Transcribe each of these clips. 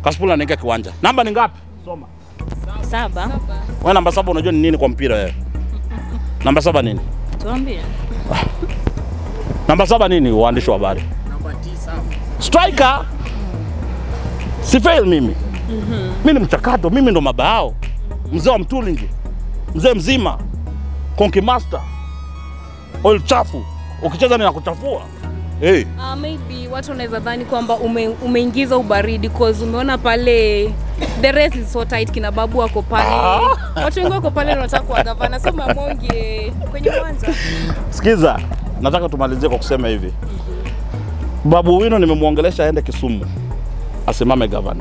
Kasipul anaingia kiwanja. Namba ni ngapi? Soma. Saba. Wewe namba saba unajua ni nini kwa mpira wewe? Namba saba nini? Tuambie. Namba saba nini waandishi wa habari? Striker. Si fail mimi. Mimi ni mchakato, mimi ndo mabao. Mzee wa Mtulingi. Mzee mzima. Konki master. Oil chafu. Ukicheza ninakuchafua. Hey. Uh, maybe watu wanaweza dhani kwamba ume, umeingiza ubaridi cause umeona pale the race is so tight, kina babu wako pale, watu wengi wako pale wanataka kuwa gavana, so mamonge kwenye uwanja Sikiza, nataka tumalizie kwa kusema hivi. Babu Wino nimemwongelesha aende Kisumu asimame gavana.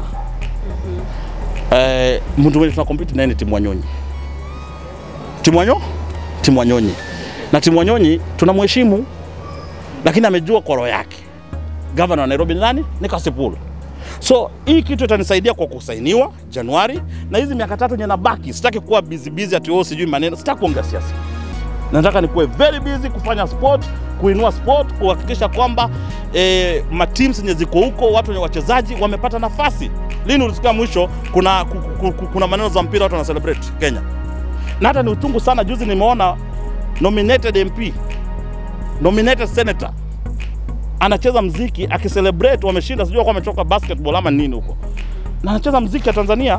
Eh, mtu mwenye tuna compete naye ni Timu Wanyonyi. Timu Wanyo? Timu Wanyonyi. Na Timu Wanyonyi tunamheshimu, lakini amejua kwa roho yake. Gavana wa Nairobi ni nani? Ni Kasipul. So hii kitu itanisaidia kwa kusainiwa Januari, na hizi miaka tatu yenye nabaki, sitaki kuwa busy busy ati oh, sijui maneno, sitaki kuongea siasa nataka nikuwe very busy kufanya sport, kuinua sport, kuhakikisha kwamba eh, mateams zenye ziko huko, watu wenye wachezaji wamepata nafasi. Lini ulisikia mwisho kuna, ku, ku, ku, kuna maneno za mpira watu wana celebrate Kenya, na hata ni uchungu sana. Juzi nimeona nominated MP, nominated senator anacheza mziki akicelebrate wameshinda, sijui kwa ametoka basketball ama nini huko, na anacheza mziki ya Tanzania.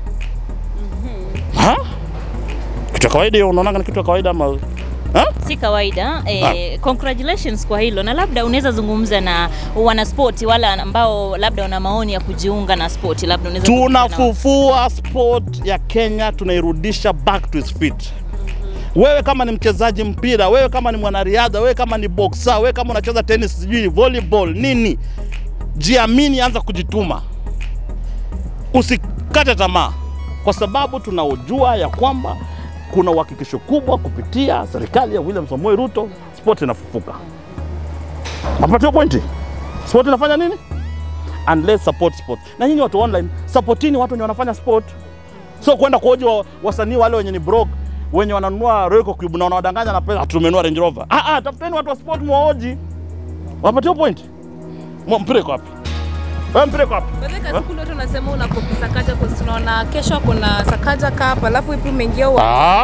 Ha? Kitu ya kawaida hiyo, unaona ni kitu ya kawaida ama ha? Si kawaida eh, congratulations kwa hilo, na labda unaweza zungumza na wanaspoti wale ambao labda wana maoni ya kujiunga na spoti, labda unaweza zungumza nao. tunafufua sport ya Kenya, tunairudisha back to its feet. Wewe kama ni mchezaji mpira, wewe kama ni mwanariadha, wewe kama ni boxer, wewe kama unacheza tennis, sijui volleyball, nini, jiamini, anza kujituma, usikate tamaa, kwa sababu tunaojua ya kwamba kuna uhakikisho kubwa kupitia serikali ya William Samoei Ruto, sport inafufuka. Mapatio pointi, sport inafanya nini? and let's support sport. Na nyinyi watu online, supportini watu wenye wanafanya sport, so kwenda kuoji wa, wasanii wale wenye ni broke wenye wananunua Royal Cube na wanawadanganya na pesa, tumenunua Range Rover. Ah, ah, tafuteni watu wa sport muwaoji, wapatie point. Mwa- Mpira iko wapi? Wewe mpira iko wapi? Baadhi ya siku watu wanasema unakopi Sakaja kwa tunaona kesho kuna Sakaja Cup, alafu ipi umeingia uwa Ah.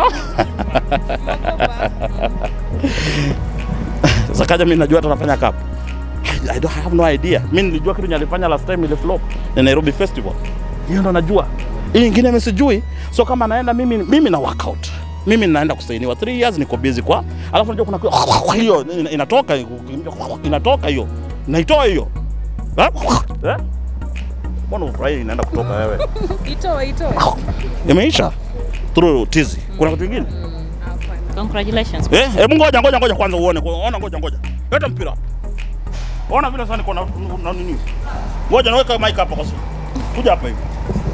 Sasa kaja mimi najua hata anafanya cup. I don't have no idea. Mimi nilijua kitu nye alifanya last time ile flop ni Nairobi Festival. Hiyo ndo najua. Hii nyingine mimi sijui. So kama naenda mimi mimi na workout. Mimi naenda kusainiwa 3 years niko busy kwa. Alafu najua kuna kwa hiyo ina- inatoka inatoka hiyo. Naitoa hiyo. Eh? Eh? Mbona ufurahi inaenda kutoka wewe? itoe itoe. Imeisha. Through tizi. Kuna kitu kingine? Congratulations. Eh, hebu ngoja ngoja ngoja kwanza uone. Ona ngoja ngoja. Leta mpira. hapa. Ona vile sasa niko na na nini. Ngoja naweka mic hapa kwa sababu. Kuja hapa hivi.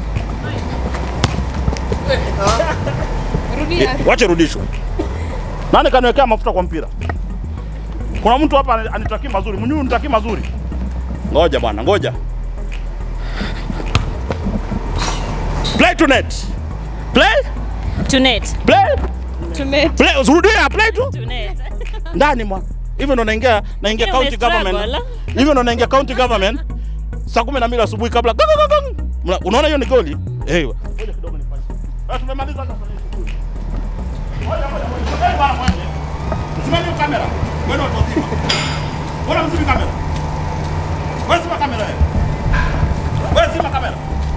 Rudia. Wache rudishwe. Nani kaniwekea mafuta kwa mpira? Kuna mtu hapa ani- anitaki mazuri. Mnyuu nitaki mazuri. Ngoja bwana, ngoja. Play to net. Play? Tunet. Play? Tume Play. Usirudia, play tu. Tunet. ndani mwa hivyo ndo naingia naingia Hiyo county umestruggle, government ala. hivyo ndo naingia county government saa kumi na mbili asubuhi kabla gang, gang, gang. Mna- unaona hiyo ni goli eh ngoja kidogo nifanye Ah, tumemaliza hata kufanya shughuli. Ngoja, ngoja, ngoja. Eh, bwana mwende. Msimame hiyo kamera wewe watu wazima bora mzime kamera wewe zima kamera wewe wewe zima kamera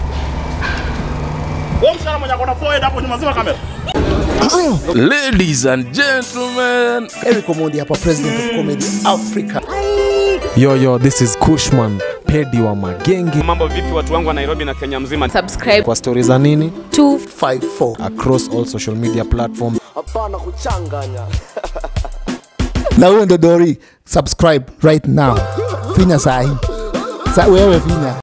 wewe mshara mwenye akona forehead hapo nyuma zima kamera Ladies and gentlemen, Eric Omondi hapa, president of comedy Africa. Yo, yo, this is Kushman, pedi wa magenge. Mambo vipi watu wangu wa Nairobi na Kenya mzima? subscribe Kwa stori za nini 254 across all social media platform. hapana kuchanganya na huyo ndo Dori, subscribe right now, finya sahi sa wewe finya